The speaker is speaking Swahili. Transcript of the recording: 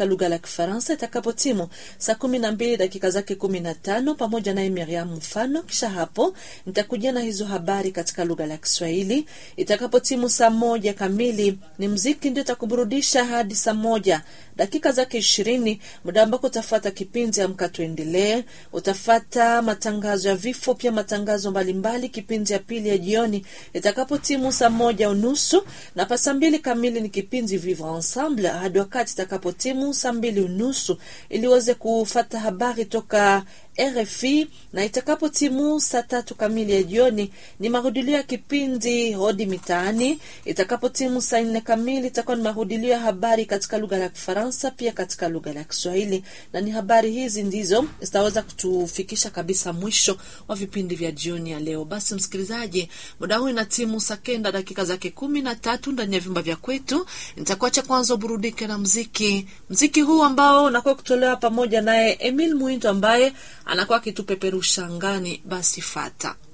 katika lugha la Kifaransa itakapotimu saa kumi na mbili dakika zake kumi na tano pamoja naye Miriam Mfano. Kisha hapo nitakujia na hizo habari katika lugha la Kiswahili. Itakapotimu saa moja kamili ni mziki ndio itakuburudisha hadi saa moja dakika zake ishirini, muda ambako utafata kipindi Amka Tuendelee. Utafata matangazo ya vifo, pia matangazo mbalimbali, kipindi ya pili ya jioni itakapotimu saa moja unusu na pa saa mbili kamili ni kipindi Vivre Ensemble hadi wakati itakapotimu saa mbili unusu ili uweze kufata habari toka RFI na itakapo timu saa tatu kamili ya jioni ni marudilio ya kipindi Hodi Mitaani. Itakapo timu saa nne kamili itakuwa ni marudilio ya habari katika lugha ya Kifaransa pia katika lugha ya Kiswahili, na ni habari hizi ndizo zitaweza kutufikisha kabisa mwisho wa vipindi vya jioni ya leo. Basi msikilizaji, muda huu ina timu saa kenda dakika zake kumi na tatu ndani ya vyumba vya kwetu. Nitakuacha kwanza uburudike na mziki, mziki huu ambao unakuwa kutolewa pamoja naye Emil Muinto ambaye anakuwa akitupeperusha angani. Basi fata